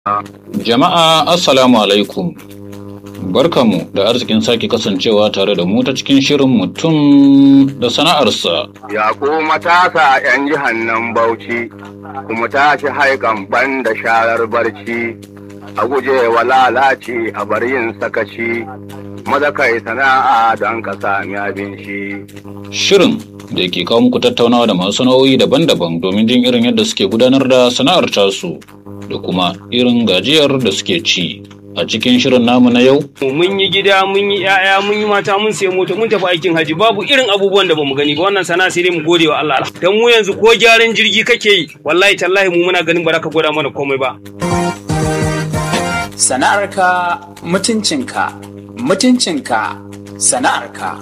Jama'a Assalamu alaikum. Barkamu da arzikin sake kasancewa tare da mu ta cikin shirin mutum da sana'arsa. Ya ku matasa 'yan jihar nan Bauchi, kuma tashi haikan ban da sharar barci, a guje wa lalaci a bar yin sakaci, maza kai sana'a don ka sami abinci. Shirin da ke kawo muku tattaunawa da masu sana'o'i daban-daban domin jin irin yadda suke gudanar da sana'ar tasu da kuma irin gajiyar da suke ci. A cikin shirin namu na yau, mun yi gida mun yi yaya mun yi mata mun sayi mota mun tafi aikin haji babu irin abubuwan da bamu gani ba wannan sana'a sai dai mu gode wa Allah dan mu yanzu ko gyaran jirgi kake yi wallahi tallahi mu muna ganin ba za ka gwada mana komai ba Sana'arka mutuncinka, mutuncinka sana'arka.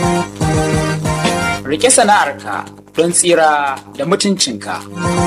Rike sana'arka don tsira da mutuncinka.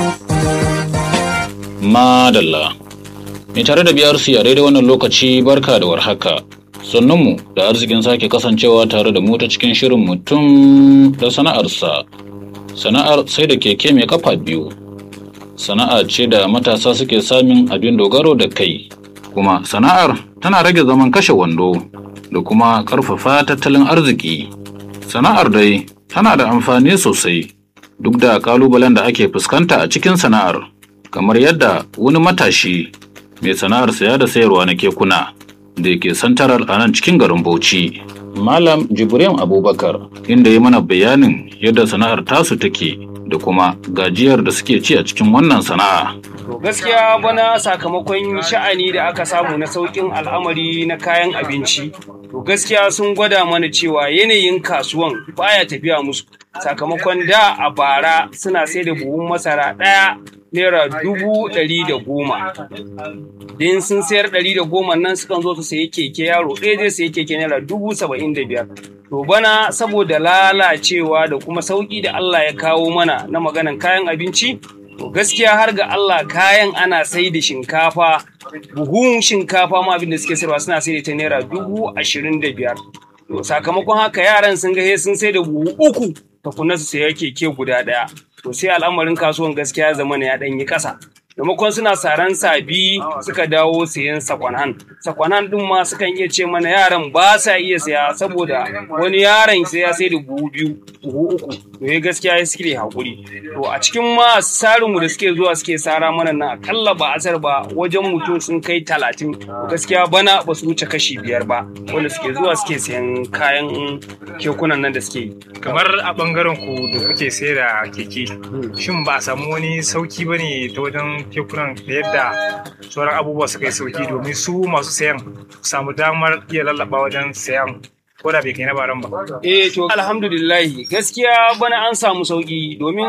madalla. Mai tare da BRC a daidai wannan lokaci barka da warhaka. Sannunmu da arzikin sake kasancewa tare da mu ta cikin shirin mutum da sana'arsa. Sana'ar sai da keke mai kafa biyu. Sana'a ce da matasa suke samun abin dogaro da kai. Kuma sana'ar tana rage zaman kashe wando da kuma ƙarfafa tattalin arziki. Sana'ar dai tana da amfani sosai duk da ƙalubalen da ake fuskanta a cikin sana'ar. kamar yadda wani matashi mai sana'ar saya da sayarwa na kekuna da ke santarar a nan cikin garin Bauchi. Malam Jibrin Abubakar inda ya mana bayanin yadda sana'ar tasu take da kuma gajiyar da suke ci a cikin wannan sana'a. to gaskiya bana sakamakon sha'ani da aka samu na saukin al'amari na kayan abinci to gaskiya sun gwada mana cewa yanayin kasuwan baya tafiya musu sakamakon da a bara suna sai da buhun masara ɗaya naira dubu ɗari da goma din sun sayar ɗari da goma nan sukan zo su sayi keke yaro ɗaya zai sayi keke naira dubu saba'in da biyar to bana saboda lalacewa da kuma sauƙi da Allah ya kawo mana na maganan kayan abinci to gaskiya har ga Allah kayan ana sai da shinkafa buhun shinkafa ma abin da suke sayarwa suna sai da ta naira dubu ashirin da biyar to sakamakon haka yaran sun ga sun sai da buhu uku tukunna su saya keke guda ɗaya to sai al'amarin kasuwan gaskiya zama ya ɗan yi ƙasa maimakon suna saran sabi suka dawo sayan sakwanan sakwanan din ma sukan iya ce mana yaran ba sa iya saya saboda wani yaron sai ya sai da buhu biyu buhu uku to ya gaskiya ya suke hakuri to a cikin ma sarin mu da suke zuwa suke sara mana nan akalla ba asar ba wajen mutum sun kai talatin gaskiya bana ba su wuce kashi biyar ba wanda suke zuwa suke sayan kayan kekunan nan da suke yi kamar a bangaren ku da kuke sai da keke shin ba a samu wani sauki ba ne ta wajen kekunan da yadda sauran abubuwa suka yi sauki domin su masu sayan samu damar iya lallaba wajen sayan ko da bai kai na baran ba. Eh to alhamdulillahi gaskiya bana an samu sauki domin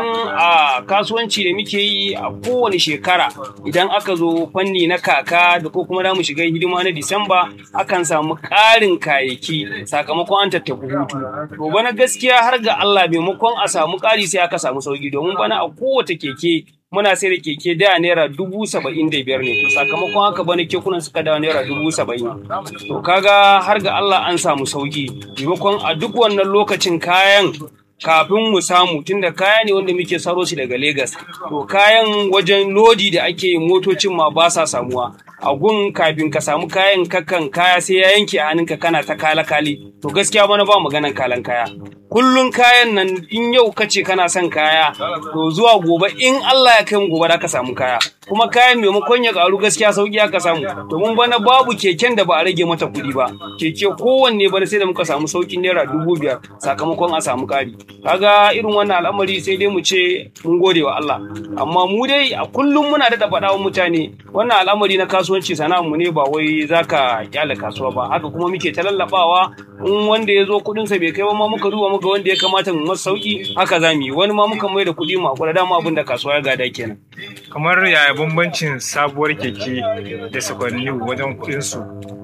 a kasuwanci da muke yi a kowane shekara idan aka zo fanni na kaka da ko kuma da mu shiga hidima na Disamba akan samu ƙarin kayayyaki sakamakon an tattafi hutu. To bana gaskiya har ga Allah maimakon a samu ƙari sai aka samu sauki domin bana a kowace keke muna sai da keke da naira dubu saba'in da biyar ne sakamakon haka bane kekunan suka dawo naira dubu saba'in to kaga har ga Allah an samu sauki maimakon a duk wannan lokacin kayan kafin mu samu tunda kaya ne wanda muke saro shi daga Legas to kayan wajen lodi da ake motocin ma ba sa samuwa a gun kafin ka samu kayan kakan kaya sai ya yanke a hannunka kana ta kala kali to gaskiya bana ba maganan kalan kaya kullun kayan nan in yau ka ce kana son kaya to zuwa gobe in Allah ya kai mu gobe da ka samu kaya kuma kayan maimakon ya karu gaskiya sauki aka samu domin bana babu keken da ba a rage mata kuɗi ba keke kowanne bana sai da muka samu saukin naira dubu biyar sakamakon a samu ƙari kaga irin wannan al'amari sai dai mu ce mun gode wa Allah amma mu dai a kullum muna da faɗa wa mutane wannan al'amari na kasuwanci sana'ar mu ne ba wai zaka kyale kasuwa ba haka kuma muke ta lallabawa in wanda ya zo kuɗinsa bai kai ba ma muka duba muka wanda ya kamata mu masa sauki haka za mu yi wani ma muka mai da kuɗi mu hakura dama abin da kasuwa ya gada kenan kamar yaya bambancin sabuwar keke da sakwanni wajen kuɗin su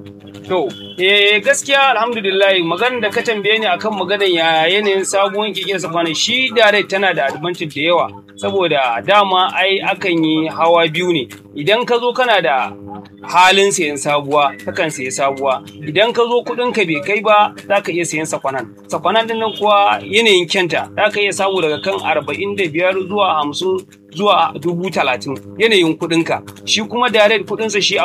To, eh gaskiya alhamdulillah maganar da ka tambaye ni akan maganar ya yanayin sabuwar keke da sakwanin shi direct tana da advantage da yawa saboda dama ai akan yi hawa biyu ne idan ka zo kana da halin sayan sabuwa kakan sayi sabuwa idan ka zo kuɗin ka bai kai ba za ka iya sayan sakwanan sakwanan din nan kuwa yanayin kyanta za ka iya samu daga kan arba'in da biyar zuwa hamsin zuwa dubu talatin yanayin kuɗinka shi kuma direct kuɗinsa shi